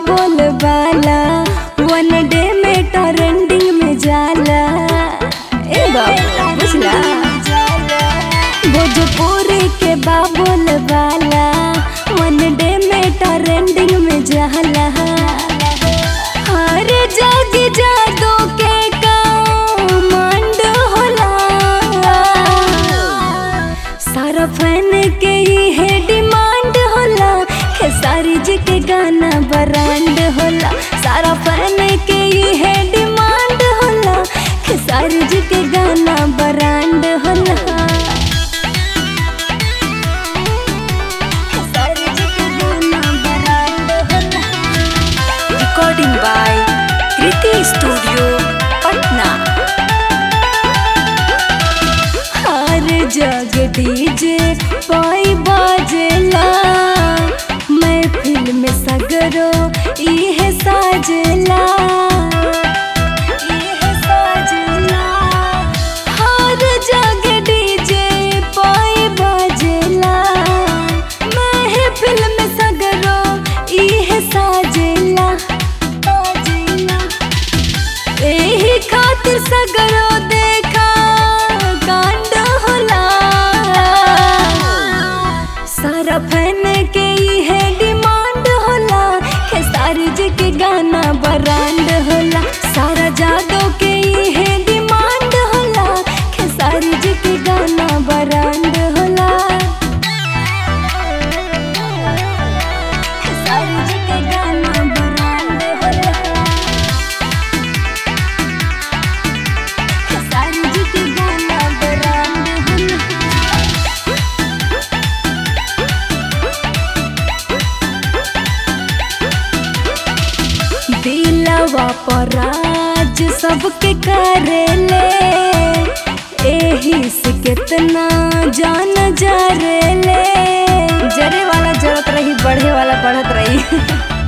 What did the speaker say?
bubble वाला वन day में trending में जाला ए बाबू बुझला भोजपुरी के बाबोल वाला वन डे में ट्रेंडिंग में जाला हर जग जादू के कमांड होला सारा फैन के ये डिमांड होला खेसारी जी के गाना ब्रांड होला सारा फैन के ये डिमांड होला खेसारी जी के गाना ब्रांड होला खेसारी जी के गाना ब्रांड होला recording by Kriti studio Patna हर जग डीजे पाई बाजेला मैं फिल्म सगरो इहे साजेला इहे साजेला हर जग डीजे पाई बाजेला मैं फिल्म सगरो इहे साजेला साजेला एही खातिर सगरो देखा कांड होला सारा फैन के है डिमांड होला खेसारी जी के गाना ब्रांड होला सारा जादो के है डिमांड होला खेसारी जी के गाना ब्रांड होला खेसारी जी के गाना ब्रांड होला खेसारी जी के गाना ब्रांड होला दिलवा पर राज सबके करेले एही से कितना जान जरेले जरे वाला जरत रही बढ़े वाला बढ़त रही